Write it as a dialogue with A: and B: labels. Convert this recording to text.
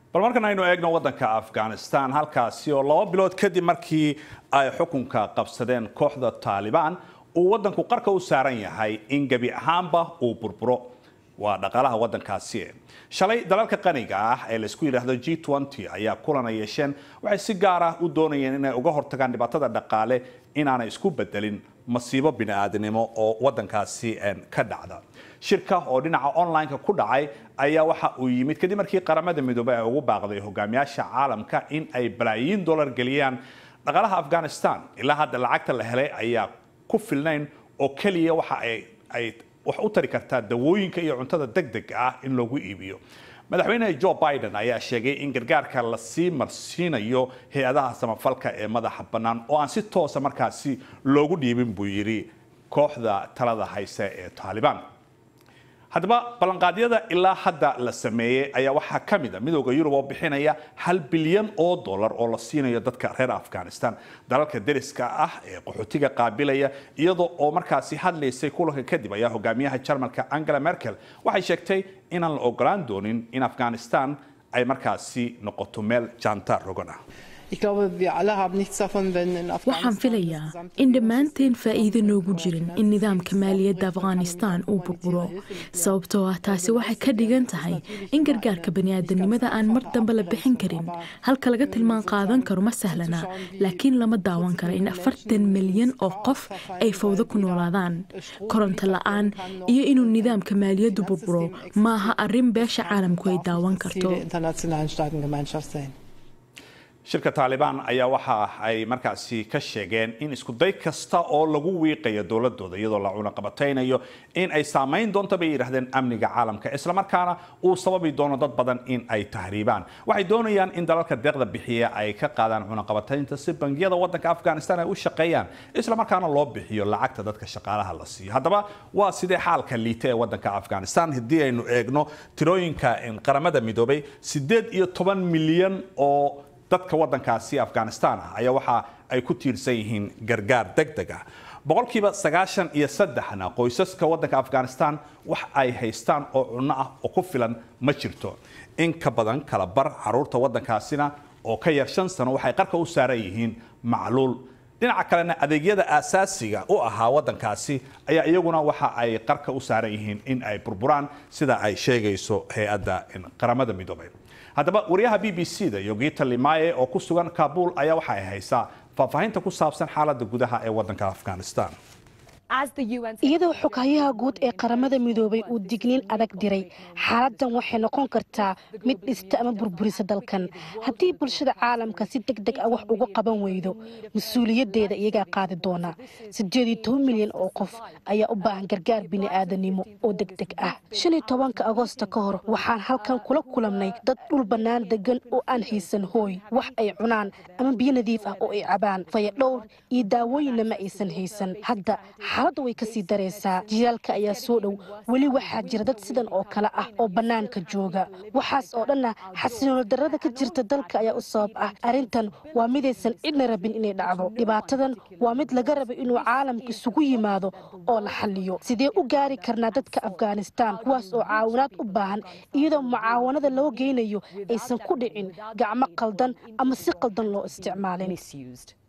A: bal markan aynu eegno waddanka afghanistan halkaasi oo laba bilood kadib markii ay xukunka qabsadeen kooxda taalibaan uu waddanku qarka u saaran yahay in gebi ahaanba uu burburo waa dhaqaalaha waddankaasi shalay dalalka qaniga ah ee laysku yidhaahdo g ayaa kulana yeesheen waxay si gaar ah u doonayeen inay uga hortagaan dhibaatada dhaqaale inaanay isku bedelin masiibo bini-aadnimo oo waddankaasi ka dhacda shirka oo dhinaca online-ka ku dhacay ayaa waxa uu yimid kadib markii qaramada midoobey ay ugu baaqday hogaamiyaasha caalamka in ay balaayiin dollar geliyaan dhaqaalaha afghanistan ilaa hadda lacagta la helay ayaa ku filnayn oo keliya waxa ay wax u tari kartaa dawooyinka iyo cuntada deg deg ah in loogu iibiyo madaxweyne joe biden ayaa sheegay in gargaarka lasii marsiinayo hay-adaha samafalka ee madaxa bannaan oo aan si toosa markaasi loogu dhiibin buu yidhi kooxda talada hayse ee taalibaan haddaba ballanqaadyada ilaa hadda la sameeyey ayaa waxaa ka mid a midooda yurub oo bixinaya hal bilyan oo dollar oo la siinayo dadka reer afghanistan dalalka deriska ah ee qaxootiga qaabilaya iyadoo oo markaasi hadlaysay kulanka kadib ayaa hogaamiyaha jarmalka angela merkel waxay sheegtay inaan la ogolaan doonin in afghanistan ay markaasi noqoto meel jaantaar rogan ah
B: waxaan filayaa in dhammaanteen faa'iido noogu jirin in nidaamka maaliyadda afghanistan uu burburo sababtoo ah taasi waxay ka dhigan tahay in gargaarka bani'aadanimada aan mar dambe la bixin karin halka laga tilmaan qaadan karo ma sahlana laakiin lama daawan karo in afartan milyan oo qof ay fawdo ku noolaadaan koronto la'aan iyo inuu nidaamka maaliyaddu burburo maaha arrin beesha caalamku ay daawan karto
A: shirka taalibaan ayaa waxa ay markaasi ka sheegeen in iskuday kasta oo lagu wiiqayo dowladooda iyadoo la cunaqabataynayo in ay saamayn doonto bay yidhahdeen amniga caalamka islamarkaana uu sababi doono dad badan in ay tahriibaan waxay doonayaan in dalalka deeqda bixiya ay ka qaadaan cunaqabataynta si bangiyada wadanka afghanistan ay u shaqeeyaan islamarkaana loo bixiyo lacagta dadka shaqaalaha la siiyo haddaba waa sidee xaalka liita ee wadanka afghanistan haddii aynu eegno tirooyinka qaramada midoobay sideed iyo toban milyan oo dadka wadankaasi afghanistan ah ayaa waxa ay ku tiirsan yihiin gargaar deg deg ah boqolkiiba sagaashan iyo saddexna qoysaska wadanka afghanistan wax ay haystaan oo cunno ah oo ku filan ma jirto in ka badan kala bar caruurta wadankaasina oo ka yar shan sano waxay qarka u saaran yihiin macluul dhinaca kalena adeegyada aasaasiga u ahaa wadankaasi ayaa iyaguna waxa ay qarka u saaran yihiin in ay burburaan sida ay sheegayso hay-adda qaramada midoobay haddaba wariyaha b b c da yogita limaye oo ku sugan kabul ayaa waxa ay haysaa faahfaahinta ku saabsan xaaladda gudaha ee wadanka afghanistan
C: iyadoo xoghayaha guud ee qaramada midoobay uu digniin adag diray xaaladdan waxay noqon kartaa mid dhista ama burburisa dalkan haddii bulshada caalamka si deg deg ah wax uga qaban weydo mas-uuliyaddeeda iyagaa qaadi doona siddeed iyo toban milyan oo qof ayaa u baahan gargaar bini'aadanimo oo deg deg ah shan iyo tobanka agoosta ka hor waxaan halkan kula kulamnay dad dhul bannaan degan oo aan haysan hooy wax ay cunaan ama biyo nadiif ah oo ay cabaan fayadhowr iyo daawooyinna ma aysan haysan hadda xaaladdu way kasii daraysaa jilaalka ayaa soo dhow weli waxaa jira dad sidan oo kale ah oo bannaanka jooga waxaas oo dhanna xasiloolo darrada ka jirta dalka ayaa u sabab ah arrintan waa midaysan cidna rabin inay dhacdo dhibaatadan waa mid laga raba inuu caalamka isugu yimaado oo la xalliyo sidee u gaari karnaa dadka afghanistan kuwaas oo caawinaad u baahan iyadoo mucaawanada loo geynayo aysan ku dhicin gacmo qaldan ama si qaldan loo isticmaalin